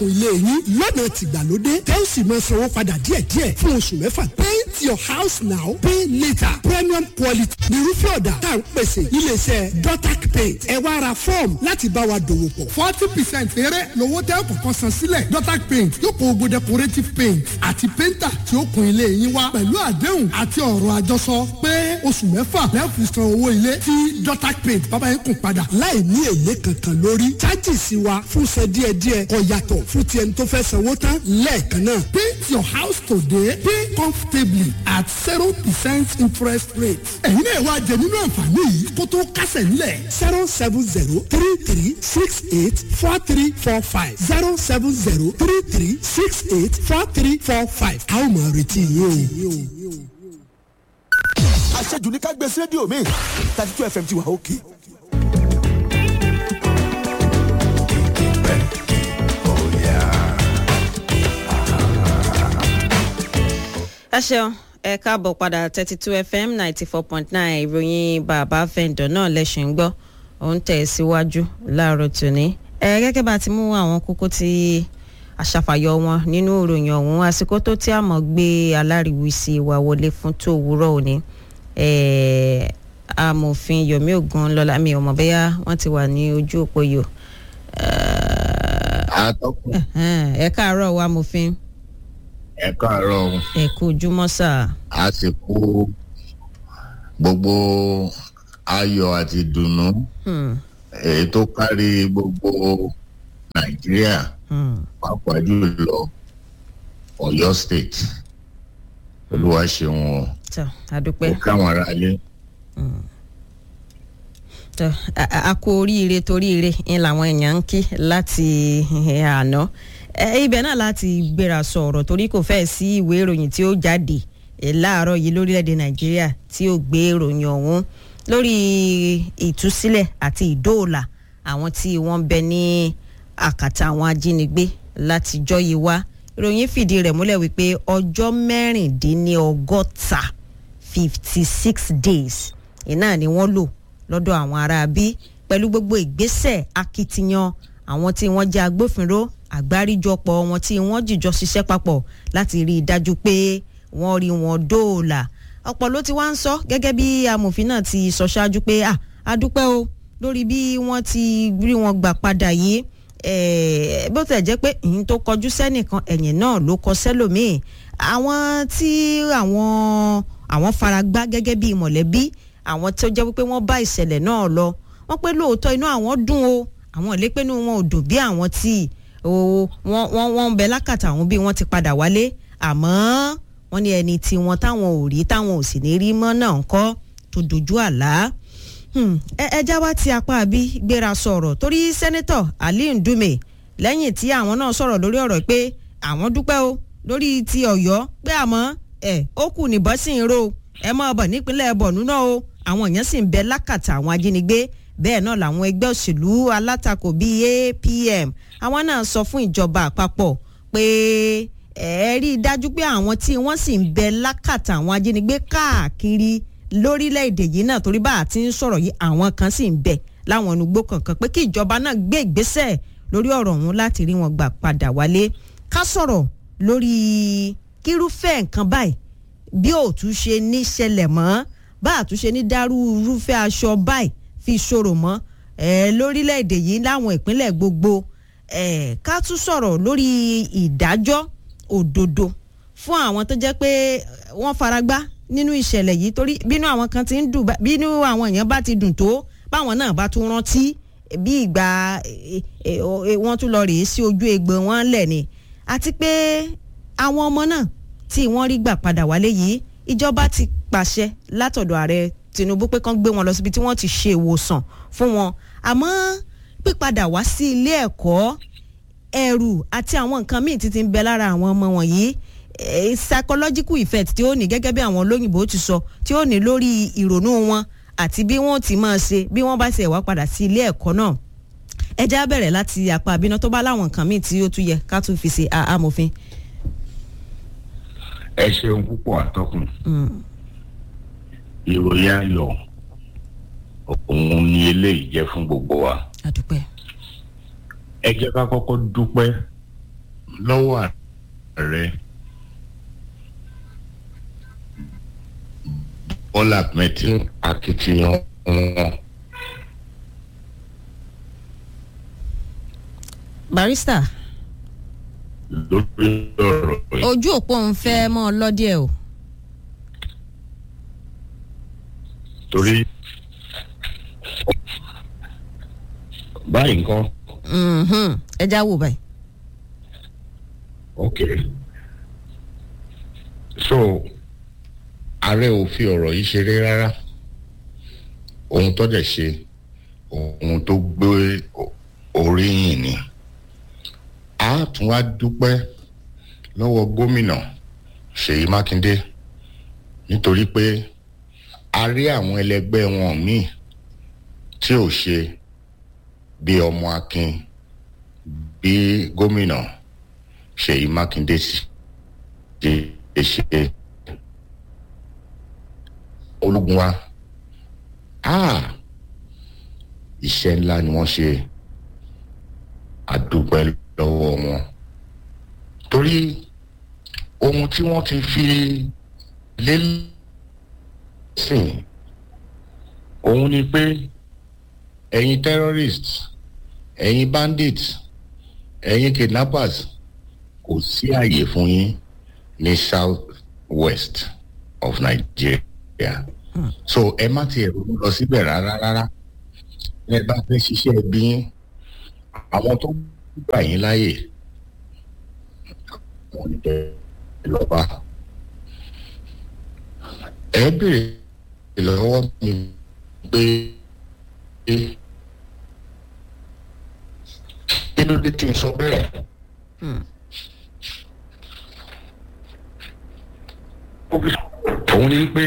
ilé yín lọ́nà tìgbàlódé tẹ́ ó sì máa sanwó padà díẹ̀díẹ̀ fún oṣù mẹ́fà. paint your house now pay later premium quality nírúfẹ́ ọ̀dà tá à ń pèsè iléeṣẹ́ dotac paint ẹ wá ra fọ́ọ̀mù láti bá wa dòwò pọ̀. forty percent eré lówó tẹ́ kọ̀ọ̀kan san sílẹ̀ dotac paint yóò kó gbogbo decorative paint àti painter tí ó kun ilé yín wá pẹ̀lú àdéhùn àti ọ̀rọ̀ àjọsọ pé oṣù mẹ́fà lẹ́ẹ̀fì san owó ilé tí dotac paint bàbá yín kùn padà. láì ní èlé kankan lórí chájìsì wa fún san díẹ̀díẹ̀ kò yàtọ̀ fún ti ẹni tó fẹ́ sanwó tán lẹ́ẹ̀kan náà. paint your house today pay comfortably at zero percent interest rate. ẹ̀yin náà wá jẹ nínú àǹfààní yìí kó tó kásẹ̀ nílẹ̀. zero seven zero three three six eight four three four five zero seven zero three three six eight four three four five. a ó máa retí yín o. àṣejù ní ká gbé sí rédíò mi thirty two fm ti wà òkè. ẹ ṣeun ẹ káàbọ̀ padà thirty two fm ninety four point nine ìròyìn bàbá fẹ̀ǹdọ̀ náà lẹ́sìn ń gbọ́ òun tẹ̀ síwájú láàárọ̀ tòní. ẹ gẹ́gẹ́ bá ti mú àwọn kókó tí aṣàfàyọ wọn nínú ìròyìn ọ̀hún àsìkò tó tí a mọ̀ gbé aláriwísí wa wọlé fún tó òwúrọ̀ òní. amòfin yomi ogun lọlá mi ò mọ̀ bẹ́yà wọ́n ti wà ní ojú òpó yìí. àtọkùn ẹ káàárọ̀ wa amòfin ẹ káàárọ̀ ẹ kú ojúmọ́ sáà. a sì kú gbogbo ayọ̀ àti ìdùnnú Hmm. èyí tó kárí gbogbo nàìjíríà Hmm. pàápàá jùlọ ọ̀yọ́ state olúwa ṣeun o tọ́ àdúpẹ́. ó káwọn aráalé tọ a- a a kú oríire toríire ń làwọn èèyàn ń kí láti eh, àná Eh, ibẹ̀ náà láti gbéra sọ̀rọ̀ torí kò fẹ́ sí ìwé ìròyìn tí ó jáde eh, láàárọ̀ yìí lórílẹ̀‐èdè nàìjíríà tí ó gbé ìròyìn ọ̀hún lórí ìtúsílẹ̀ àti ìdóòlà àwọn tí wọ́n ń bẹ ní àkàtà àwọn ajínigbé látijọ́ yìí wá ìròyìn fìdí rẹ̀ múlẹ̀ wípé ọjọ́ mẹ́rìndínlọ́gọ́ta fifty six days iná ni wọ́n lò lọ́dọ̀ àwọn ará bí pẹ̀lú gbogbo ìgbésẹ̀ akitiyan àwọn tí wọ́n jẹ́ agbófinró àgbáríjọpọ̀ wọn tí wọ́n jìjọ ṣiṣẹ́ papọ̀ láti rí i dájú pé wọ́n rí wọn dóòlà ọ̀pọ̀ ló ti wá ń sọ gẹ́gẹ́ bí amòfin náà ti sọ ṣáájú pé à a dúpẹ́ o lórí bí wọ́n ti rí wọn gbà padà yìí eh, bó tẹ̀ jẹ́ pé ìyín tó kọjú sẹ́nìkan ẹ̀yìn náà ló kọ sẹ́lòmíì àwọn tí àwọn àwọn faragbá gẹ́gẹ́ bí mọ̀lẹ́bí àwọn tó jẹ́ wípé wọ́n bá ìṣẹ̀lẹ̀ náà lọ wọ́n pé lóòótọ́ inú àwọn dùn o àwọn ìlépẹ́nu wọn ò dùn bí àwọn tí o wọ́n wọ́n wọ́n ń bẹ lákàtà àwọn bí wọ́n ti padà wálé àmọ́ wọ́n ní ẹni tí wọ́n táwọn ò rí táwọn ò sì ní rí mọ́ náà ń kọ́ tó dojú àlá Hmm, ẹ ẹ já wá ti apá àbí gbéra sọ̀rọ̀ torí sẹ́nẹ́tọ̀ ali ndume lẹ́yìn tí àwọn náà sọ̀rọ̀ lórí ọ̀rọ̀ pé àwọn dúpẹ́ o lórí ti ọ̀yọ́ pé àmọ́ ẹ ó kù níbọ̀ sí ń ro ẹ mọ́ ọbọ̀ nípínlẹ̀ bọ̀nú náà o àwọn èèyàn sì ń bẹ lákàtà àwọn ajínigbé bẹ́ẹ̀ náà làwọn ẹgbẹ́ òṣèlú alátakò bíi apm àwọn náà sọ fún ìjọba àpapọ̀ pé ẹ rí i dájú pé àwọn tí wọ́n sì ń bẹ lákàtà àwọn ajínigbé káàkiri lórílẹ̀‐èdè yìí náà torí bá a ti ń sọ̀rọ̀ yìí àwọn kan sì ń bẹ láwọn onugbó kankan pé kí ìjọba náà gbé ìgbésẹ̀ lórí ọ̀rọ̀ ọ̀hún láti rí wọn gbà padà wálé ká sọ̀rọ̀ lórí kírúfẹ́ nǹkan báyìí bí òtún ṣe ní ṣẹlẹ̀ mọ́ bá àtúnṣe ní dárú irúfẹ́ aṣọ báyìí fi ṣòro mọ́ ẹ̀ lórílẹ̀‐èdè yìí láwọn ìpínlẹ̀ gbogbo ẹ̀ ká tún sọ̀rọ̀ lórí ìdájọ́ òdodo fún àwọn tó jẹ́ pé wọ́n faragbá nínú ìṣẹ̀lẹ̀ yìí torí bínú àwọn kan ti ń dùn bá- bínú àwọn èèyàn bá ti dùn tó báwọn náà bá tún rántí bí ìgbà eh, eh, o- eh, wọ́n tún lọ rèé sí ojú egbò wọn lẹ̀ ni àti pé àwọn ọmọ náà tí wọ́n rí gbà padà wálé yìí ìjọba ti pàṣẹ látọ̀dọ̀ ààrẹ tinubu pé kán gbé wọn lọ síbi tí wọ́n ti ṣe ìwòsàn fún wọn àmọ́ pípadà wá sí ilé ẹ̀kọ́ ẹ̀rù àti àwọn nǹkan míì títí ń bẹ lára àwọn ọmọ wọ̀nyí eh, psychological effect tí ó ní gẹ́gẹ́ bí àwọn olóyìnbó ti sọ tí ó ní lórí ìrònú wọn àti bí wọ́n ti máa ṣe bí wọ́n bá ṣe wá padà sí ilé ẹ̀kọ́ náà ẹ já bẹ̀rẹ̀ láti apá àbínú tó bá láwọn nǹkan míì tí ó tún yẹ ká tún fi ṣe a- amòfin. ẹ ṣeun púpọ̀ àtọkùn ìròyìn ayọ̀ òun ni eléyìí jẹ́ fún gbogbo wa àdúpẹ́. ẹ jẹ́ ká kọ́kọ́ dúpẹ́ lọ́wọ́ ààrẹ bọ́lá mẹ́tì akitiyan wọn barista lórí ọ̀rọ̀ yìí. ojú òpó ń fẹ́ mọ́ ọ lọ́díẹ̀ o torí báyìí nǹkan Mhm. ẹ já wò báyìí. ok so ààrẹ ò fi ọ̀rọ̀ yìí ṣeré rárá ohun tó dẹ̀ ṣe ohun tó gbé o- oríyìn ni a tún wá dúpẹ́ lọ́wọ́ gómìnà ṣèyí mákindé nítorí pé a rí àwọn ẹlẹgbẹ́ wọn míì tí ò ṣe bí ọmọ akin bí gómìnà ṣèyí mákindé ṣe ṣe ológun wa ah iṣẹ́ ńlá ni wọ́n ṣe àdúpẹ́ lọ́wọ́ wọn torí ohun tí wọ́n ti fi lélẹ́sìn òun ni pé ẹ̀yin terrorists ẹ̀yin bandits ẹ̀yin kidnappers kò sí àyè fún yín ní south west of nigeria so ẹ má tiẹ̀ ronú lọ síbẹ̀ rárá rárá ẹ bá fẹ́ ṣiṣẹ́ ẹbí yín àwọn tó gbà yín láàyè wọn ní bẹ́ẹ̀ lọ́ba ẹ béèrè lọ́wọ́ mi pé kí ló dé tí n sọ bẹ́ẹ̀. òun ni pé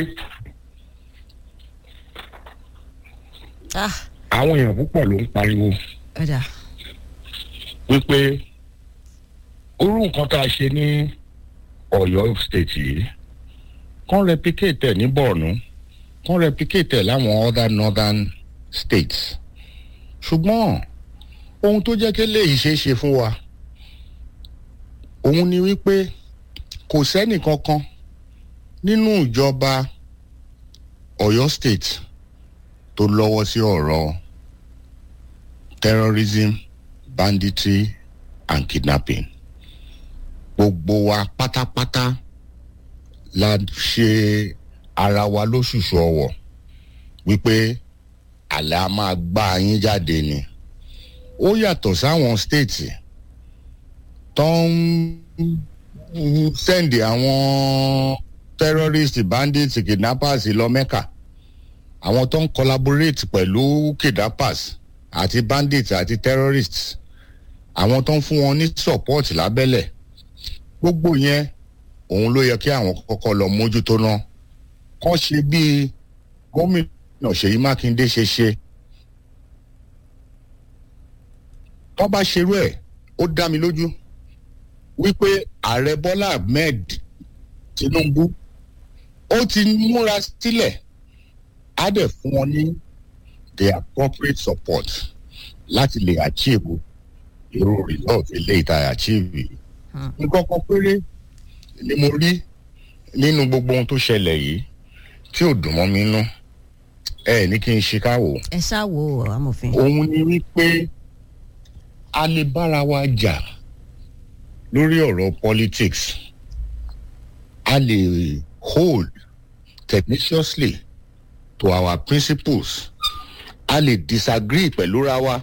ah àwọn èèyàn púpọ̀ ló ń pariwo ọ̀dà wípé orú nǹkan tá a ṣe ní ọ̀yọ́ state yìí kàn replicate ẹ̀ ní borno kàn replicate ẹ̀ láwọn other northern states ṣùgbọ́n ohun tó jẹ́ kí léyìí ṣeé ṣe fún wa òun ni wípé kò sẹ́nì kankan nínú ìjọba ọ̀yọ́ state tó lọ́wọ́ sí ọ̀rọ̀ terrorism banditry and kidnapping gbogbo wa pátápátá la ṣe ara wa lóṣùṣù ọwọ̀ wípé àlẹ́ a máa gbá yín jáde ni ó yàtọ̀ sáwọn stéètì tó ń sẹ́ndì àwọn terrorist bandits kidnappers lọ mẹ́kà àwọn tó ń collaborate pẹ̀lú kidnappers àti bandits àti terrorists àwọn tó ń fún wọn ní support lábẹ́lẹ̀ gbogbo yẹn òun ló yẹ kí àwọn kọ́kọ́ lọ mójútó náà kọ́ ṣe bíi gómìnà ṣèyí mákindé ṣe ṣe tó bá ṣerú ẹ̀ ó dá mi lójú wípé ààrẹ bọ́lá ahmed tinubu ó ti múra sílẹ̀ á dẹ̀ fún wọn ní the appropriate support láti lè achieve irú result eléyìí tá a achieve yìí nǹkan kan péré ni mo rí nínú gbogbo ohun tó ṣẹlẹ̀ yìí tí ò dùn mọ́ mi nú ẹ ní kí n ṣe káwò ẹ ṣáà wo amòfin. òun ni wípé a lè bára wa jà lórí ọ̀rọ̀ politics a lè hold tenaciously to our principles a lè disagree pẹ̀lú ra wa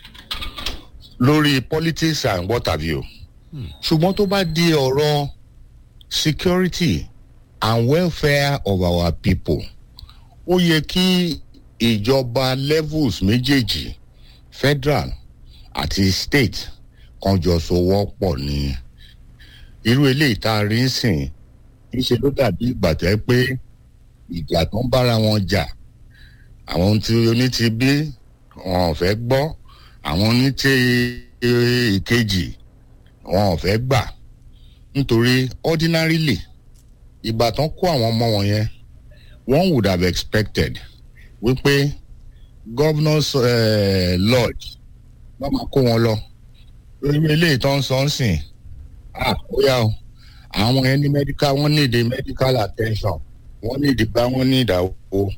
lórí politics and what have you ṣùgbọ́n tó bá di ọ̀rọ̀ security and welfare of our people ó yẹ kí ìjọba levels méjèèjì federal àti state kan jọ sowọ́ pọ̀ ní irú eléyìí tá a rí ń sìn níṣe ló dàbí ìgbà tẹ́ pé ìjà tó ń bára wọn jà àwọn tí oní ti bí wọn ò fẹ́ gbọ́ àwọn oní ti ìkejì wọn ò fẹ́ gbà nítorí ordinarily ìgbà tán kó àwọn ọmọ wọn yẹn one would have expected wípé governor's uh, lodge wọ́n máa kó wọn lọ irú eléyìí tó ń sọ ń sìn ah ó yá o àwọn yẹn ní medical wọ́n ní the medical attention wọ́n ní ìdìgbà wọ́n ní ìdàwó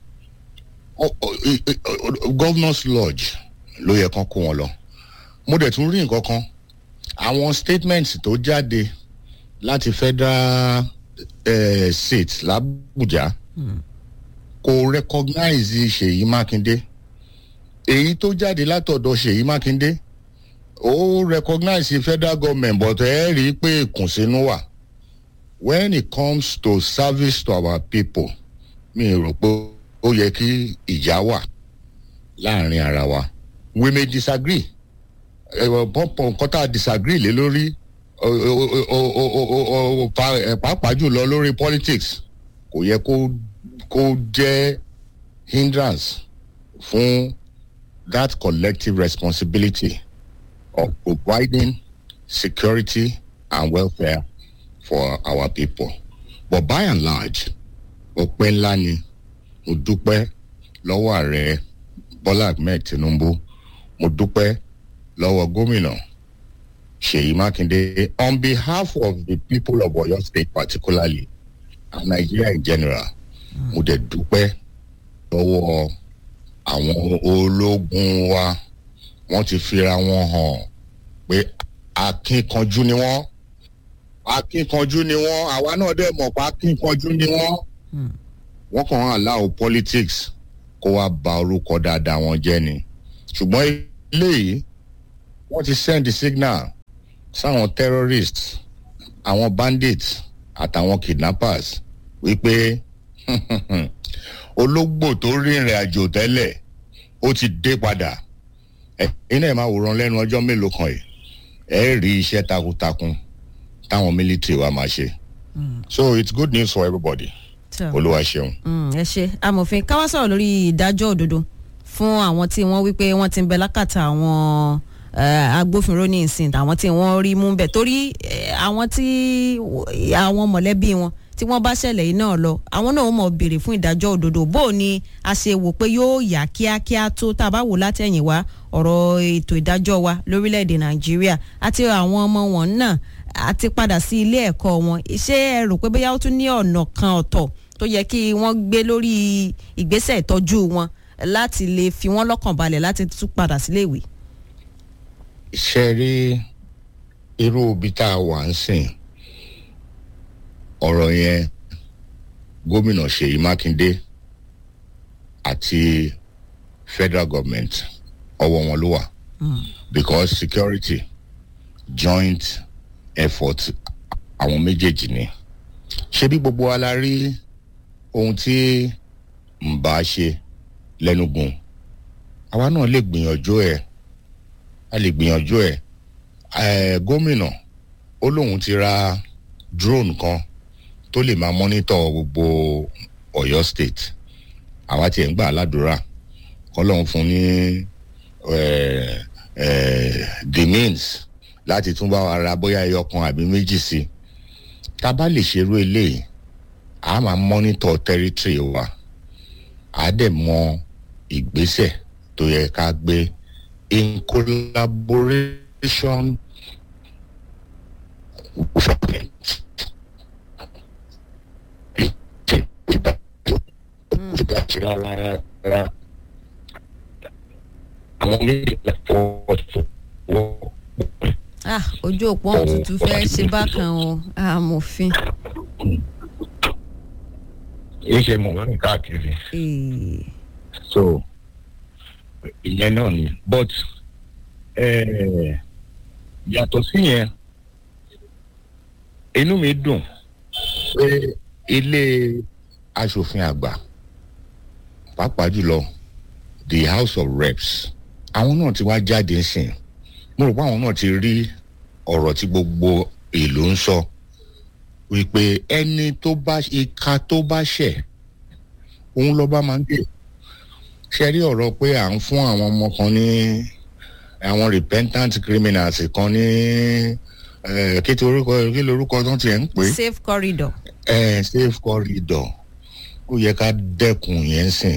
governors lodge ló yẹ kán kó wọn lọ mo dẹ̀ tún rí nǹkan kan àwọn statements tó jáde láti federal eh, state làbújá kò recognize ṣèyí mákindé èyí tó jáde látọ̀dọ̀ ṣèyí mákindé ó recognize federal government but ẹ rí i pé ìkùnsínú wà when it comes to service to our people mi rò pé ó yẹ kí ìjà wà láàrin ara wa we may disagree pọ́pọ́ nǹkan tá a disagree lé lórí pàápàá jùlọ lórí politics kò yẹ kó kó jẹ́ hindrance fún that collective responsibility of providing security and welfare for our people. But by and large, ọpẹ́ ńlá ni mo dúpẹ́ lọ́wọ́ ààrẹ Bọ́lá Ahmed Tinubu mo dúpẹ́ lọ́wọ́ gómìnà Ṣèyí Mákindé on behalf of the people of Oyo State particularly and Nigeria in general mo dẹ̀ dúpẹ́ lọ́wọ́ àwọn ológun wa wọ́n ti fira wọn hàn pé akínkanjú ni wọ́n akínkanjú ni wọ́n àwa náà dẹ̀ mọ̀ pé akínkanjú ni wọ́n wọ́n kàn án allow politics kó wá ba orúkọ dáadáa wọn jẹ́ ni ṣùgbọ́n eléyìí wọ́n ti send the signal sáwọn terrorists àwọn bandits àtàwọn kidnappers wípé ológbò tó rìnrìn àjò tẹ́lẹ̀ ó ti dé padà ẹ̀yin náà máa wòran lẹ́nu ọjọ́ mélòó kan yìí ẹ rí iṣẹ́ takuntakun táwọn military wa máa ṣe so it's good news for everybody olúwa ṣeun. ẹ ṣe amòfin ká wá sọ̀rọ̀ lórí ìdájọ́ òdodo fún àwọn tí wọ́n wí pé wọ́n ti ń bẹ lákàtà àwọn agbófinró ní ìsìn àwọn tí wọ́n rí mú bẹ̀ torí àwọn tí àwọn mọ̀lẹ́bí wọn tí wọ́n bá ṣẹlẹ̀ yìí náà lọ àwọn náà mọ̀ béèrè fún ìdájọ́ òdodo bó o ní a ṣe wò pé yóò yá kíákíá tó tá a bá wò látẹ̀yìn wá ọ̀rọ̀ ètò ìdájọ́ wa lórílẹ̀‐èdè nàìjíríà àti àwọn ọmọ wọn náà àti padà sí ilé ẹ̀kọ́ wọn ṣé ẹ rò pé bóyá ó tún ní ọ̀nà kan ọ̀tọ̀ tó yẹ kí wọ́n gbé lórí ìgbésẹ̀ ìtọ́jú wọn láti lè fi wọ́n lọ́kàn balẹ̀ láti tún padà sílé ìwé. ṣe rí irú ibi tá a wà ń sìn ọ̀rọ̀ yẹn gómìnà ṣèyí mákindé àti federal government ọwọ́ wọn ló wà because security joint effort àwọn méjèèjì ni ṣé bí gbogbo wa la rí ohun tí ń bá ṣe lẹ́nugun àwa náà lè gbìyànjú ẹ̀ a lè gbìyànjú ẹ̀ gómìnà ó lóun ti ra drone kan tó lè máa mọ́nítọ̀ gbogbo Ọ̀yọ́ state àwa tiẹ̀ ń gbà aládùúrà kọ́lọ́hún fún ní the means láti tún bá wa ra bóyá ẹyọ kan àbí méjì sí i tá a bá lè ṣerú eléyìí a máa mọ́nítọ̀ territory wa a dẹ̀ mọ ìgbésẹ̀ tó yẹ ká gbé in collaboration with àwọn méjì fọwọ́ fọwọ́. ah ojú òpó òtútù fẹ́ ṣe bákan o amòfin. iṣẹ́ mọ̀ lọ́nà káàkiri. so ìyẹn náà ni but yàtọ̀ sí yẹn inú mi dùn pé ilé aṣòfin àgbà pàápàá jùlọ the house of reps àwọn náà ti wá jáde sìn mo rò pé àwọn náà ti rí ọ̀rọ̀ tí gbogbo ìlú ń sọ wípé ẹni tó bá ìka tó bá ṣẹ̀ òun lọ́ba máa ń gbé ṣe rí ọ̀rọ̀ pé à ń fún àwọn ọmọ kan ní àwọn repentant criminals kan ní kí ti orúkọ kí lorúkọ tó tiẹ̀ ń pè é safe corridor. ẹ safe corridor ó yẹ ká dẹ́kun yẹn sìn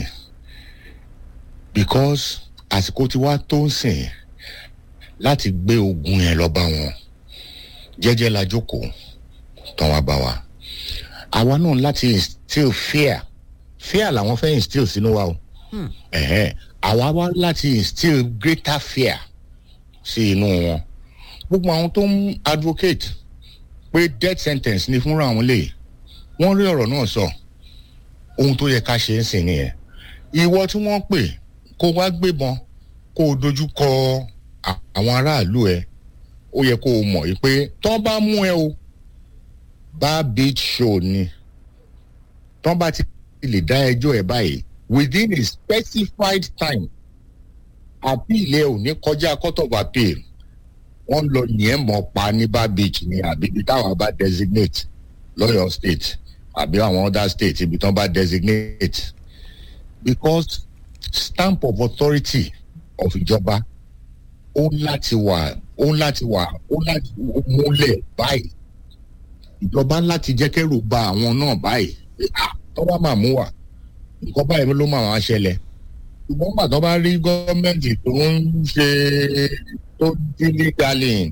because àsìkò tí wàá tó ń sìn láti gbé ogun yẹn lọ bá wọn jẹ́jẹ́ la jókòó tán wá bá wa àwa náà láti instill fear fear làwọn fẹ́ instill sínú wa o ẹ̀hẹ́n àwa wá láti instill greater fear sí inú wọn gbogbo àwọn tó ń advocate pé death sentence ni fúnra àwọn lè wọ́n rí ọ̀rọ̀ náà sọ ohun tó yẹ ká ṣe ń sìn nìyẹn ìwọ tí wọ́n pè kó wá gbébọn kó o dojú kọ à- àwọn aráàlú ẹ ó yẹ kó o mọ̀ yìí pé tọ́ bá mú ẹ o bá beach show ni tọ́ bá ti lè dá ẹjọ́ ẹ báyìí within a specified time appeal ẹ ò ní kọjá court of appeal wọ́n lọ yẹn mọ̀ pa ní bá beach ni àbí ibi táwọn bá designate lọ́yọ̀ state àbí àwọn other state ibi tán bá designate because stamp of authority of ìjọba ó ń láti wà ó ń láti wà ó ń láti múlẹ̀ báyìí ìjọba ń láti jẹ́ kẹ́rù ba àwọn náà báyìí pé, ah, tó bá máa mú wa nǹkan báyìí ló máa wá ṣẹlẹ̀ ṣùgbọ́n gbà tó bá rí gọ́ọ̀mẹ̀ntì tó ń ṣe tó dílé galin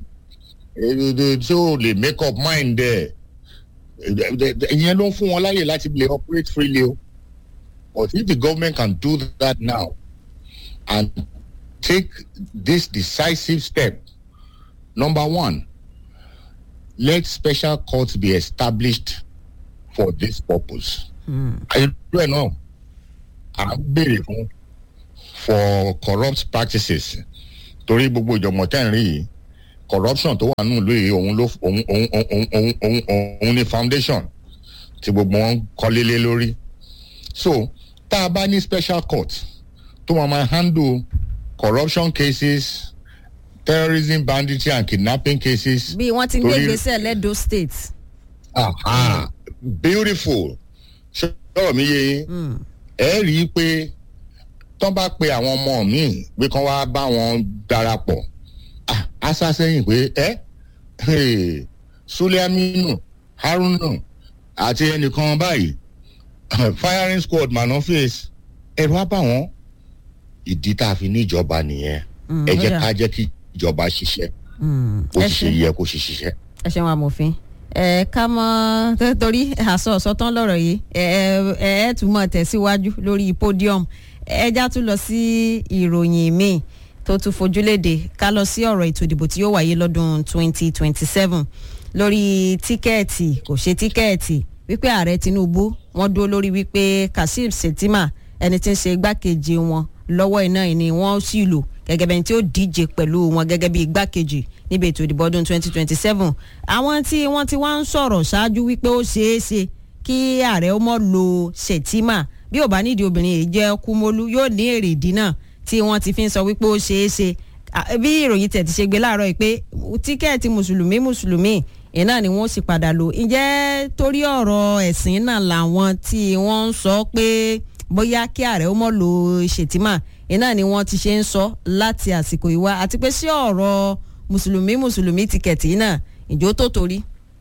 tí ó lè make up mind ẹ̀ ìyẹn ló ń fún wọn láyè láti lè operate freely o but if the government can do that now and take this decisive step number one let special courts be established for this purpose. àyẹ̀dúró ẹ̀ náà à ń béèrè fún for corrupt practices torí gbogbo ìjọ̀gbọ̀n tẹ́ ń rí yìí corruption tó wà nínú ìlú yìí òun ló òun òun òun òun òun òun ni foundation tí gbogbo wọn kọ́lé lé lórí so tá a bá ní special court tó máa máa handle corruption cases terrorism banditry and kidnapping cases. bí wọ́n ti ń gbé Torí- ìgbésẹ̀ lẹ́dọ̀ state. Aha, beautiful ṣọ́ọ̀ mi yé yín ẹ rí i pé tán bá pe àwọn ọmọ míì pé kán wá bá wọn darapọ̀ Ah, á sá sẹ́yìn pé ẹ hey, suliaminu haruna àti ẹnìkan báyìí firing squad man face ẹ̀rọ á bá wọn ìdí tá a fi ní ìjọba nìyẹn Mm, ẹ ó jẹ́ dà. ká jẹ́ kí ìjọba ṣiṣẹ́ ó ẹ sì ṣe ṣe. yẹ kó ṣe ṣiṣẹ́. ẹ ṣeun amòfin ẹ ká mọ tó- torí àsọ ọ̀sọ́tán lọ́rọ̀ yìí ẹ ẹ ẹ tún mọ̀ tẹ̀síwájú lórí podium ẹ já tún lọ sí ìròyìn míì tó tún fojúléde ká lọ sí ọ̀rọ̀ ètò ìdìbò tí yóò wáyé lọ́dún 2027 lórí tíkẹ́ẹ̀tì kò ṣe tíkẹ́ẹ̀tì wípé ààrẹ tinubu wọ́n dúró lórí wípé kashim shettima ẹni tí ń ṣe igbákejì wọn lọ́wọ́ iná yìí ni wọ́n sì lò gẹ́gẹ́ bẹ́ẹ̀ tí ó díje pẹ̀lú wọn gẹ́gẹ́ bí igbákejì níbi ètò ìdìbò ọdún 2027 àwọn tí wọ́n ti wá ń sọ̀rọ̀ ṣáájú wípé ó ṣeé ṣe kí ààrẹ ó mọ̀ lo shettima bí ò bá nídìí obìnrin yìí jẹ́ kúmólú yóò ní èrè ìdí náà tí wọ́n ti fi ń sọ wípé ó ṣeé ṣe À, bí ìròyìn tẹ̀ ti ṣe gbé láàárọ̀ yìí pé tíkẹ́ẹ̀tì mùsùlùmí mùsùlùmí iná ni wọ́n sì padà lò ǹjẹ́ torí ọ̀rọ̀ ẹ̀sìn náà làwọn tí wọ́n ń sọ pé bóyá kí ààrẹ ó mọ̀ lò ṣètìmá iná ni wọ́n ti ṣe ń sọ láti àsìkò ìwá àti pé sí ọ̀rọ̀ mùsùlùmí mùsùlùmí tíkẹ́ẹ̀tì náà ìjó tó torí.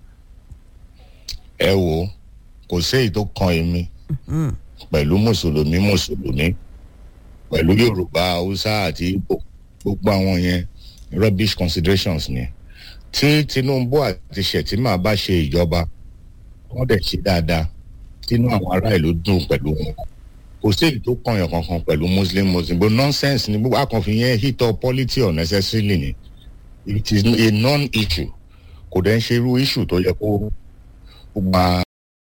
ẹ wo kò séyìí tó kan èmi pẹ̀lú mùsùlùmí mùsùlùmí pẹ̀lú yorùbá haúsá àti igbo gbogbo àwọn yẹn rubbish considerations ni tí tinubu àti shettima bá ṣe ìjọba wọ́n dẹ̀ ṣe dáadáa tínú àwọn ará ìlú dùn pẹ̀lú wọn kò séyìí tó kànyàn kankan pẹ̀lú muslim muslim bó nonsense ni gbogbo akànfin yẹn hit up polity unnecessarily ni it is a non-issue kò dẹ̀ ń ṣe irú issue tó yẹ kó kó máa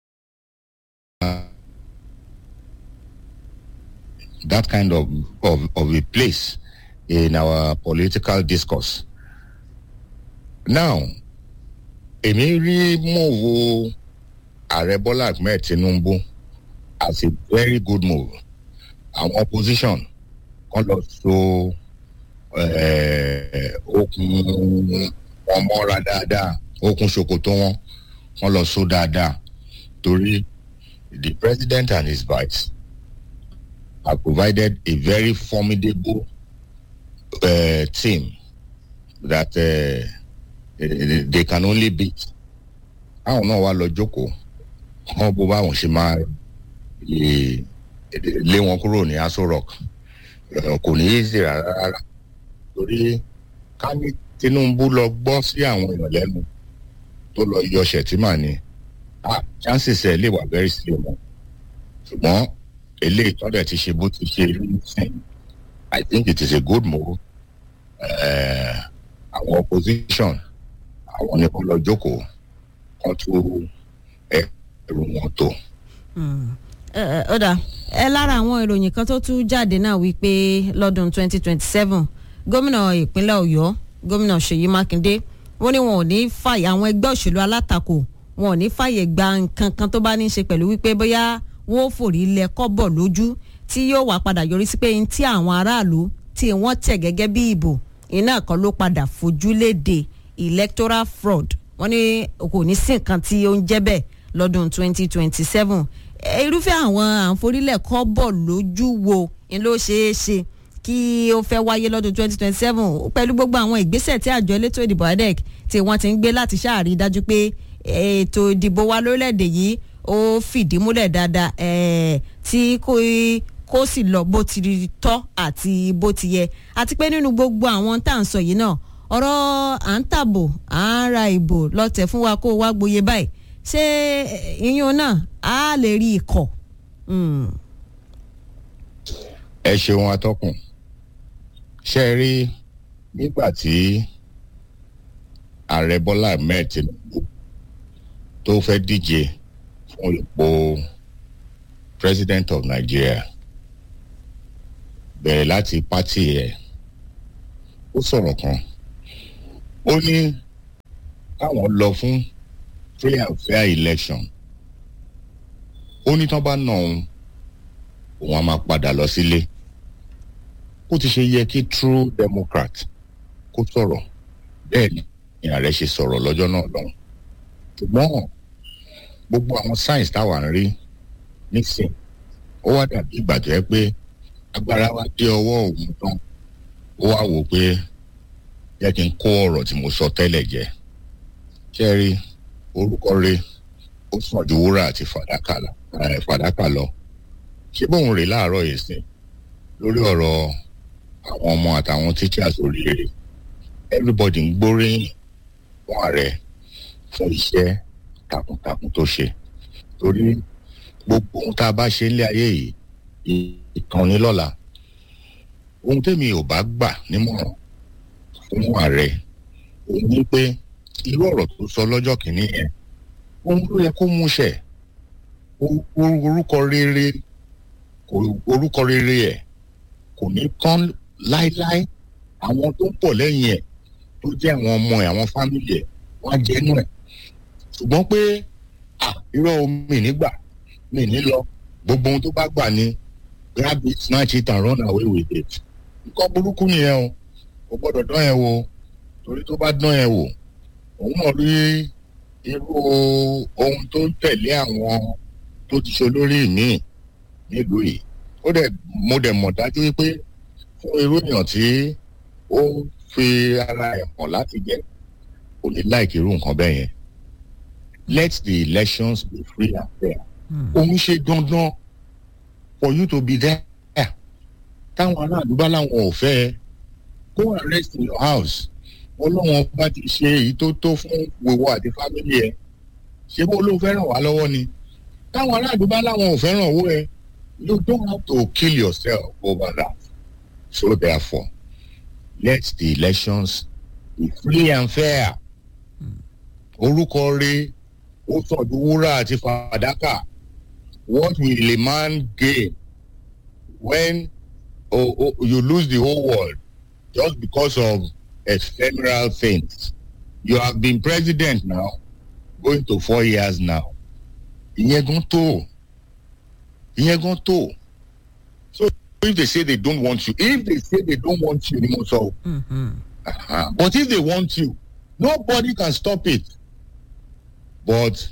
that kind of, of, of a place in our political discourse. Now, èmi rí mòwò ààrẹ Bọ́lá Ahmed Tinubu as a very good move. Àwọn opposition kan lọ so eh, okùn wọn mọ́ra dáadáa okùn ṣòkòtò wọn wọn lọ so dáadáa torí the president and his vice have provided a very formidable uh, team that uh, they, they can only beat. àwọn náà wá lọ jókòó wọn bó báwọn ṣe máa lè lé wọn kúrò ní aso rock Eh, kò ní í ṣe rárá rárá torí ká ní tinubu lọ gbọ́ sí àwọn èèyàn lẹ́nu tó lọ yọ ṣètìmá ni ah chances ẹ̀ lè wà very slim o ṣùgbọ́n eléyìí tọ́lẹ̀ ti ṣe bó ti ṣe rí nísìnyí i think it is a good move Eh, àwọn opposition àwọn ni kò lọ jókòó kan tó ẹrù wọn tó. Ẹ, ẹ, ó dà ẹ lára àwọn ìròyìn kan tó tún jáde náà wípé lọ́dún 2027 gómìnà ìpínlẹ̀ ọ̀yọ́ gómìnà ṣèyí mákindé wọ́n ní wọn ò ní fàyè àwọn ẹgbẹ́ òṣèlú alátakò wọn ò ní fàyè gba nǹkan kan tó bá ní í ṣe pẹ̀lú wípé bóyá wọn ò forí lẹ kọ́bọ̀ lójú tí yóò wá padà yọrí sí pé n tí àwọn aráàlú tí wọ́n tẹ̀ gẹ́gẹ́ bí ìbò iná kan ló padà fojú léde electoral fraud wọ́n ní kò ní sí nǹkan tí ó ń jẹ́ bẹ́ẹ̀ lọ́dún 2027 Eh, irúfẹ́ àwọn àǹforílẹ̀ kọ́ bọ̀ lójú wo ni ló ṣeé ṣe kí ó fẹ́ wáyé lọ́dún 2027 pẹ̀lú gbogbo àwọn ìgbésẹ̀ tí àjọ elétò ìdìbò adec tí wọ́n ti ń gbé láti ṣáàrí dájú pé ètò ìdìbò wa lórílẹ̀‐èdè yìí ó fìdí múlẹ̀ dáadáa eh, tí kò kó sì lọ bó ti tọ́ àti bó ti yẹ àti pé nínú gbogbo àwọn tá à ń sọ yìí náà ọ̀rọ̀ à ń tàbò à ń ra ìbò lọ́tẹ̀ fún wa kó o wá gboyè báyìí ṣé eh, iyún náà á lè rí ikọ̀. Mm. ẹ ṣeun atọ́kùn ṣe é rí nígbà tí ààrẹ bọ́lá ahmed tinubu tó fẹ́ díje fún ipò president of nigeria bẹ̀rẹ̀ láti pátì ẹ̀ ó sọ̀rọ̀ kan ó ní káwọn lọ fún free and fair election ó ní tán bá nà òun òun á máa padà lọ sílé ó ti ṣe yẹ kí true democrat kó sọ̀rọ̀ bẹ́ẹ̀ ni ààrẹ ṣe sọ̀rọ̀ lọ́jọ́ náà lọ́hùn ṣùgbọ́n gbogbo àwọn signs táwa ń rí nísìn ó wá dàbí ìgbà tó yẹ pé agbára wa dé ọwọ́ òun tán ó wá wò pé jẹ́ kí n kó ọ̀rọ̀ tí mo sọ tẹ́lẹ̀ jẹ ṣé ẹ rí orúkọ rẹ̀ ó sàn ju wúrà àti fàdákà lọ eh, fàdákà lọ ṣé bóun rè láàárọ̀ yìí sìn lórí ọ̀rọ̀ àwọn ọmọ àtàwọn teachers oríire everybody ń gbóríyìn fún ààrẹ fún iṣẹ́ takuntakun tó ṣe torí gbogbo ohun tá a bá ṣe nílé ayé yìí ìkànnì lọ́la ohun tèmi ò bá gbà nímọ̀ràn fún ààrẹ òun ní pé irú ọ̀rọ̀ tó sọ lọ́jọ́ kìíní yẹn ohun tó yẹ kó múṣẹ o- o- orúkọ rere kò- orúkọ rere ẹ̀ kò ní tán láéláé àwọn tó ń pọ̀ lẹ́yìn ẹ̀ tó jẹ́ àwọn ọmọ ẹ̀ àwọn fámìlì ẹ̀ wọ́n á jẹ́nu ẹ̀ ṣùgbọ́n pé ah irọ́ omi nígbà mi ní lọ gbogbo ohun tó bá gbà ní grab it snatch it and run away with it nǹkan burúkú nìyẹn o kò gbọ́dọ̀ dán yẹn wò torí tó bá dán yẹn wò òun náà rí irú ohun tó ń tẹ̀lé àwọn tó ti ṣe olórí míì nílùú yìí ó dẹ̀ mo dẹ̀ mọ̀ dájú wípé fún irú èèyàn tí ó ń fi ara ẹ̀ hàn láti jẹ́ kò ní láìkí irú nǹkan bẹ́ẹ̀ yẹn let the elections be free and fair òun ṣe dandan for you to be there táwọn aráàlú bá láwọn ò fẹ́ ẹ go and rest in your house ọlọ́wọ́n bá ti ṣe èyí tó tó fún gbogbo àti fámìlì ẹ ṣé bó ló fẹ́ràn wá lọ́wọ́ ni táwọn aráàlú bá láwọn ò fẹ́ràn owó ẹ you don't have to kill yourself over that so therefore let the elections be free and fair orúkọ rẹ ó sàn ju wúrà àti fàdákà what will a man gain when oh, oh, you lose the whole world just because of ephemeral things you have been president now going to four years now ìyẹn gan tó ìyẹn gan tó so if they say they don't want you if they say they don't want you ni mo sọ uh-huh. but if they want you nobody can stop it but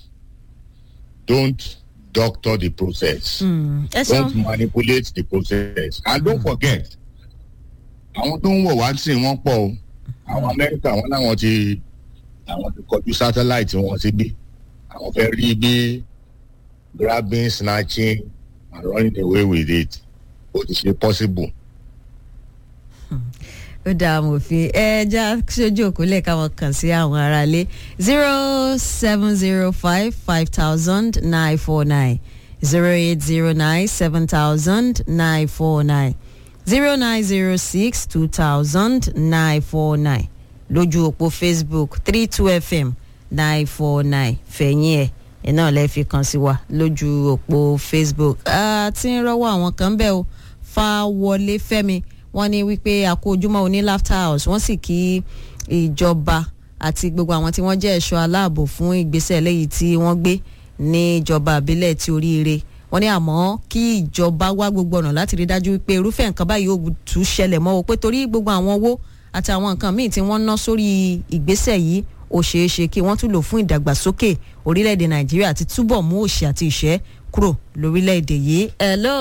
don't doctor the process ẹ don't ṣeun manipulate the process and don't forget àwọn tó ń wọ̀ wá sí wọn pọ̀ o àwọn amẹ́ríkà wọn láwọn ti àwọn ti kọjú satellite wọn síbí àwọn fẹ́ rí bí grabbing snatching and running away with it ó ti ṣe possible. ó dáa amòfin ẹ já sójú òkúlẹ̀ káwọn kàn sí àwọn aráalé zero seven zero five five thousand nine four nine zero eight zero nine seven thousand nine four nine zero nine zero six two thousand nine four nine lójú òpó facebook three two fm nine four nine fẹ̀yìn ẹ̀ ẹ̀ náà lẹ́ fi kàn sí wa lójú òpó facebook àti ń rọ́wọ́ àwọn kan bẹ́ẹ̀ o fáwọlé fẹ́mi wọ́n ní wípé àkó ojúmọ́ oní laughter house wọ́n sì kí ìjọba àti gbogbo àwọn tí wọ́n jẹ́ ẹ̀ṣọ́ aláàbò fún ìgbésẹ̀ lẹ́yìn tí wọ́n gbé ní ìjọba àbílẹ̀ tí oríire wọ́n ní àmọ́ kí ìjọba wá gbogbo ọ̀nà láti rí dájú wípé irúfẹ́ nǹkan báyìí ò tún ṣẹlẹ̀ mọ́ o pé torí gbogbo àwọn owó àti àwọn nǹkan míì tí wọ́n ná sórí ìgbésẹ̀ yìí ó ṣeé ṣe kí wọ́n tún lò fún ìdàgbàsókè orílẹ̀-èdè nàìjíríà àti túbọ̀ mú òṣì àti ìṣẹ́ kúrò lórílẹ̀-èdè yìí. hello.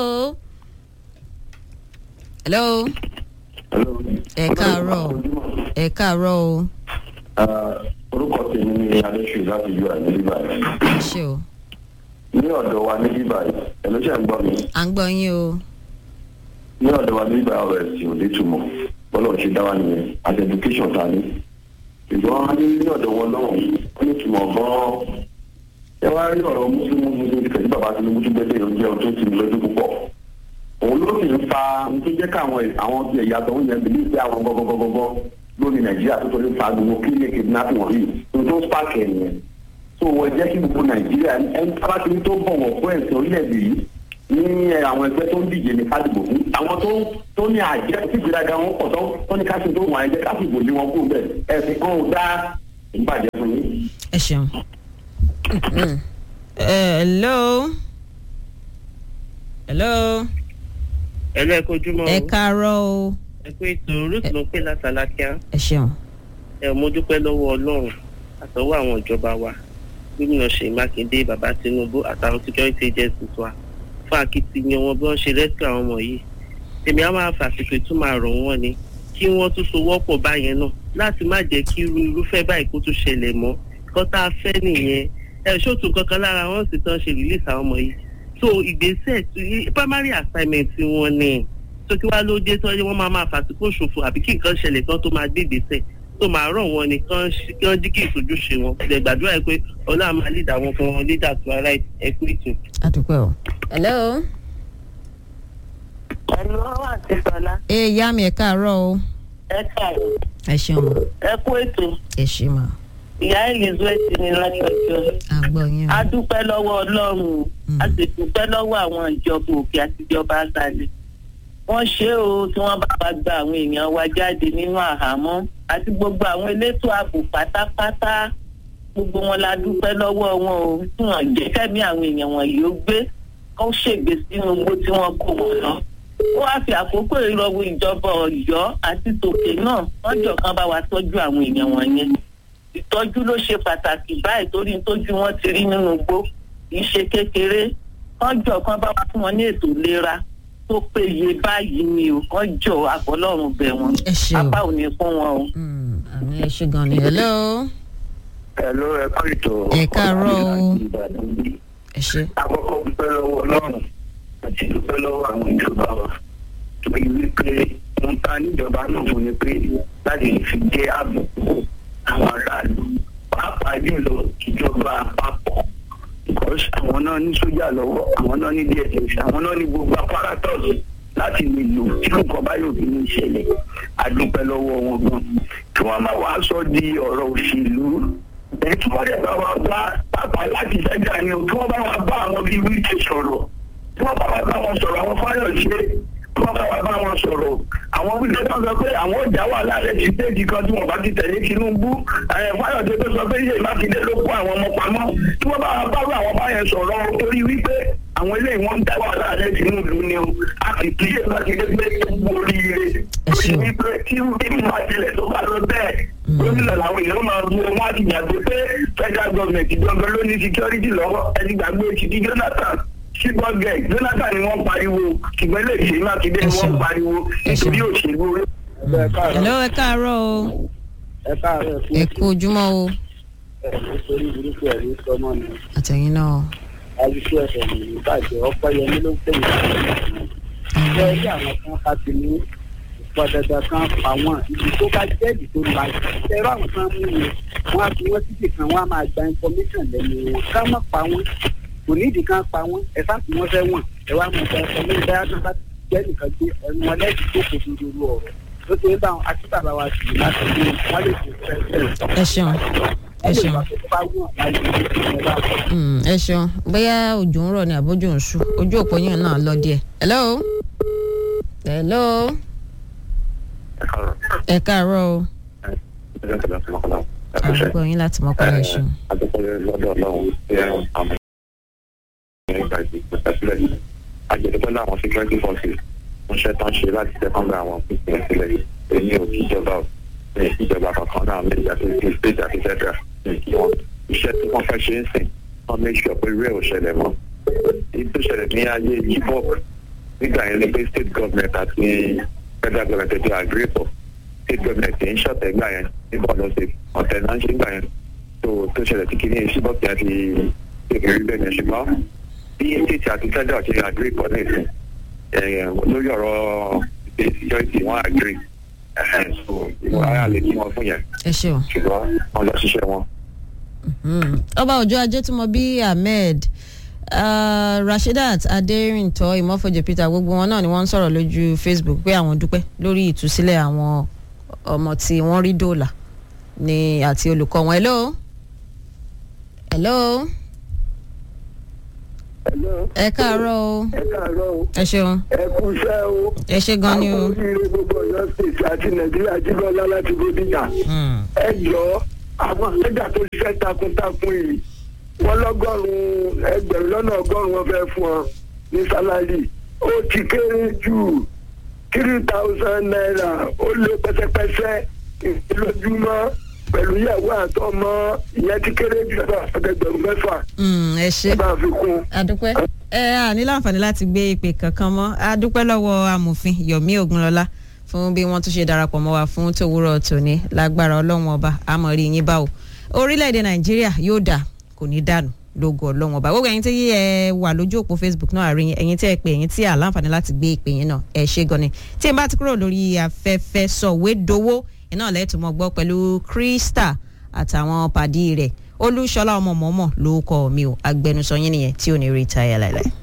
hello. ẹ káàárọ̀ ẹ káàárọ̀ o. orúkọ tèmi ni adéṣù láti yọ àyè bíbá yìí ẹ ṣe o. ní ọ̀dọ̀ wa ní bíbá yìí ẹ̀ló ṣe ń gbọ́ mi à ń gbọ́ yín o. ní ọ̀dọ̀ wa ní bíbá ọ̀rọ̀ ẹ̀sìn ò lè túmọ̀ bọ́lá òṣè dá wa nìyẹn àti education ta ni ṣùgbọ́n ní ní ọ̀dọ̀ wọn náà ó ní túmọ̀ gan-an ẹ wá rí ọ̀rọ̀ mùsùlùmí mùsùlùmí kẹ̀sí bàbá tinubu tún gbẹ́sẹ̀ yóò jẹ́ ohun tó ti mi lójú púpọ̀ òun ló sì ń fa ohun tó jẹ́ káwọn àwọn ti ẹ̀yà tó ń yẹn bìlí pé àwọn gọ́gọ́gọ́gọ́ lórí nàìjíríà tó torí fa gbogbo kílíẹ̀ kidnapping wọ̀nyí ohun tó ń spark ẹ̀ nìyẹn tó wọ́n jẹ́ kí gbogbo nàìjíríà ẹni tí a bá ti ní tó bọ̀wọ̀ fún ẹ̀sìn orílẹ̀-èdè yìí ní àwọn ẹgbẹ́ tó ń díje ní kádìbò fún àwọn tó tó ní àjẹ́ tí ìgbéraga wọn pọ̀ tó tó ní káṣí tó wọ̀n ẹ̀jẹ̀ káṣíbò lé wọn kú bẹ́ẹ̀ ẹ̀sìn kan ò dá ìbàjẹ́ fún yín. ẹ ṣeun. hello. hello. ẹ̀lú ẹ̀kọ́ ojúmọ́ ẹ o káàárọ̀ o. ẹ pé ètò ruth ló ń pè látàlákíá ẹ ṣeun. ẹ mo dúpẹ́ lọ́wọ́ ọlọ́run àtọwọ́ àwọn ìjọba wa gómìnà ṣèyí mákindé bàbá tinubu àtàwọn security agencies wa fún akitiyan wọn bí wọ́n ṣe rẹ́síkì àwọn ọmọ yìí èmi á máa fàṣìkò ìtumọ̀ àrọ̀ wọn ni kí wọ́n tún so wọ́pọ̀ báyẹn náà láti má jẹ́ kí irú irúfẹ́ báyìí kó tún ṣẹlẹ̀ mọ́ kọ́ tá a fẹ́ nìyẹn ẹ ṣòtún kankan lára wọn sì tán ṣe release àwọn ọmọ yìí so ìgbésẹ̀ tí primary assignment wọn ni tó kí wá ló dé tó yẹ wọ́n máa máa fàṣìkò ṣòfò àbí kí nǹkan ṣẹlẹ̀ kan tó máa gbé ìgbésẹ̀ tó máa rọ̀ wọn ni kán ṣí- kán jí kí ìṣojúṣe wọn lè gbàdúrà yìí pé ọlọ́run máa lead àwọn fún wọn leader to our right ẹ kú ètò. adúpẹ́ o. hello. Ẹ̀lú wà sí Sọlá. ẹ ìyá mi ẹ káàárọ̀ o. Ẹ káàárọ̀. ẹ ṣeun o. Ẹ kú ètò. ẹ ṣe mà. Ìyá Elizabeth ní látọjọ́. à ń gbọ́ yín o. A dúpẹ́ lọ́wọ́ Ọlọ́run o. A sì dúpẹ́ lọ́wọ́ àwọn ìjọba òkè àti ìjọba àgbàlẹ̀. Wọ́n ṣe o tí wọ́n bá wa gba àwọn èèyàn wa jáde nínú àhámọ́ àti gbogbo àwọn elétò ààbò pátápátá. Gbogbo wọn la dúpẹ́ lọ́wọ́ wọn o. Tí wọ́n jẹ́ kẹ́mi àwọn èèyàn wọ̀nyí ó gbé. Kó ṣègbè sínú igbó tí wọ́n kó wọn lọ ó wáá fi àkókò ìrọwọ́ ìjọba ọ̀yọ́ àti tòkè náà wọ́n jọ kan bá wa tọ́jú àwọn èèyàn wọ̀nyẹn ìtọ́jú ló ṣe pàtàkì báyìí torí tójú wọn ti rí nínú igbó kì í ṣe kékeré wọ́n jọ kan bá wa fún wọn ní ètò ìlera tó péye báyìí ni o wọ́n jọ àbọ̀lọ́run bẹ̀ wọ́n ẹ ṣe o. apá ò ní fún wọn o. Mm, àmì ẹ ṣe gan ni. hello. ẹ̀ló ẹ kọ́ ètò Ẹ káàárọ̀ o. ẹ ṣe. àkọ́kọ́ dúpẹ́ lọ́wọ́ ọlọ́run àti dúpẹ́ lọ́wọ́ àwọn ìjọba wa torí wípé wọ́n ta níjọba náà fún ni pé láti fi jẹ́ àbùkù àwọn aráàlú pàápàá jùlọ ìjọba àpapọ̀ because àwọn náà ní sójà lọ́wọ́ àwọn náà ní dss àwọn náà ní gbogbo apparatus láti lè lò tí nǹkan bá yóò fi ní ìṣẹ̀lẹ̀ àdúpẹ́ lọ́wọ́ wọn gan kí wọ́n máa wá sọ di ọ̀rọ̀ òṣèlú èyí tí wọ́n dẹ̀ bá wa bá pàápàá láti sẹ́jà ni o kí wọ́n bá wa bá àwọn bíi wíìkì sọ̀rọ̀ kí wọ́n bá wa bá wọn sọ̀rọ̀ àwọn fáyọ̀ṣe kí wọ́n bá wa bá wọn sọ̀rọ̀ àwọn wíìkì tó sọ pé àwọn ọjà wà láàrẹ ti déèdì kan tí wọ́n bá ti tẹ̀lé Tinubu ẹ̀ fáyọ̀ṣe tó sọ pé yéé mákindé ló kó àwọn ọmọ pamọ́ kí wọ́n bá wa bá àwọn báyẹn sọ̀rọ̀ torí wípé àwọn eléyìí wọ́n ń dá wà láàrẹ Tinubu ni o a sì kí yéé mákindé pé gbogbo oríire Ẹ torí ṣeun. wípé tí bí máa tilẹ̀ tó bá lọ bẹ́ẹ̀ gómìnà làwọn èèyàn máa bu wọn á ti gbàgbé pé federal government ìjọba ló ní security lọ́wọ́ ẹni gbàgbé ti di Jonathan ṣùgbọ́n Jonathan ni wọ́n pariwo ṣùgbọ́n ilé ìṣèlú Mákindé ni wọ́n pariwo Ẹ ṣeun. nítorí òṣèlú hello ẹ káàárọ̀ o. ẹ káàárọ̀ ẹ kú ojúmọ́ o. ẹ̀ nítorí burúkú ẹ̀ ní sọmọ ni àtẹ̀yìn náà. àdúgbò ẹ̀fẹ̀ ní ìbàjẹ́ ọpẹ́ yẹmí ló ń tẹ̀yìn ṣé ẹ rí àwọn kan ká ti ní pọ̀ dandan kan pa wọ́n ibi tó bá jẹ́ẹ̀dì tó ń bá ẹ̀rọ àwọn kan mú yẹn wọ́n á fi wọ́n síbì kan wọ́n á máa gba information lẹ́nu wọn ká má pa wọ́n kò nídìí kan pa wọ́n ẹ sáà tí wọ́n fẹ́ wọ̀n ẹ wá mọ̀ ẹ sọ lórí báyà tó bá jẹ́ nìkan gbé ẹnu wọn lẹ́sìn tó kò fi dúró ọ̀rọ̀ ló ti ń bá wọn àti bàbá wa sì láti ní wọ́n lè fi fẹ́ fẹ́ ẹ ṣeun ẹ ṣeun Mm, ẹ ṣeun bóyá òjò ń rọ̀ ni àbójú ń ṣú ojú òpó yẹn náà lọ díẹ̀. hello hello ẹ káàárọ̀ o àdúgbò yín láti mọ̀ pẹ́lú ẹ̀ṣin. àjẹ̀dẹ́gbẹ́ láwọn security forces ń ṣe tán ṣe láti tẹ́kọ̀ọ́ àwọn pínpín sílẹ̀ yìí èmi ò kí ìjọba ò ní ìjọba kankan náà méjì àti ti state àti federal ní kí wọn iṣẹ́ tí wọ́n fẹ́ ṣe ń sìn wọ́n make sure pé rẹ̀ ò ṣẹlẹ̀ mọ́ èyí tó ṣẹlẹ̀ ní ayé chibok nígbà yẹn ni pé state government àti federal government ti agree pọ̀ state government ń ṣọ̀tẹ̀ gbà yẹn ní bọ́ọ̀lù ọ̀sẹ̀ ọ̀tẹ̀ náà ń ṣe gbà yẹn tó tó ṣẹlẹ̀ tí kìíní chibok yẹn ti tètè rí bẹ́ẹ̀ yẹn ṣùgbọ́n bí state àti federal ti agree pọ̀ ní ìsìn lórí ọ̀rọ̀ security wọ́n agree so ìwọ ara lè kí wọn fún yẹn ẹ ṣeun. ṣùgbọ́n wọn lọ ṣiṣẹ́ wọn. Mm. ọba òjò ajé tí mo bí ahmed uh, rasheedat aderinto ìmọ̀fọ̀jẹ̀ peter gbogbo wọn náà ni wọ́n ń sọ̀rọ̀ lójú facebook pé àwọn dúpẹ́ lórí ìtúsílẹ̀ àwọn ọmọ tí wọ́n rí dòòlà ní àti olùkọ́ wọn. hello hello ẹ káàárọ̀ o ẹ káàárọ̀ o ẹ ṣeun ẹ kú iṣẹ́ o ẹ ṣe gan ni o. àwọn oríire gbogbo ọ̀yọ́ state àti nàìjíríà jíbọ́lá láti bódìjà ẹ jọ àwọn àlejò tó ṣiṣẹ́ takuntakun yìí wọ́n lọ́gọ́rùn-ún ẹgbẹ̀rún lọ́nà ọgọ́rùn-ún wọn fẹ́ fún ọ ní sálárì ó ti kéré jù three thousand naira ó lé pẹ́sẹ́pẹ́sẹ́ lójúmọ́ pẹ̀lú ìyàwó àtọmọ ìyẹn ti kéré jù lọ́dọ̀ àtẹgbẹ̀rún mẹ́fà Mm, ẹ ṣe ẹ bá fi kún. adúpẹ́ ẹ à ní láǹfààní láti gbé ìpè kankan mọ́ adúpẹ́ lọ́wọ́ amòfin yomi ogunlọ́lá fún bí wọ́n tún ṣe darapọ̀ mọ́ wa fún tòwúrọ̀ tòní lágbára ọlọ́run ọba àmọ̀rí yín báwo orílẹ̀-èdè nàìjíríà yóò dà kò ní dànù lógo ọlọ́run ọba gbogbo ẹ̀yin tí ẹ wà lójú òpó facebook náà àárín ẹ̀yin tí ẹ pè ẹ̀yin tí à láǹfààní láti gbé ìpè yín náà ẹ ṣe gan ni tí n bá ti kúrò lórí afẹ́fẹ́ sọ̀wédowó iná lẹ́tùn mọ́ gbọ́ pẹ̀lú krista àtàwọn pàdí rẹ̀ olúṣọlá ọmọ mọ́mọ́ ló kọ́ mi ò agbẹnusọ yín nìyẹn tí ò ní rí táyà láìláì.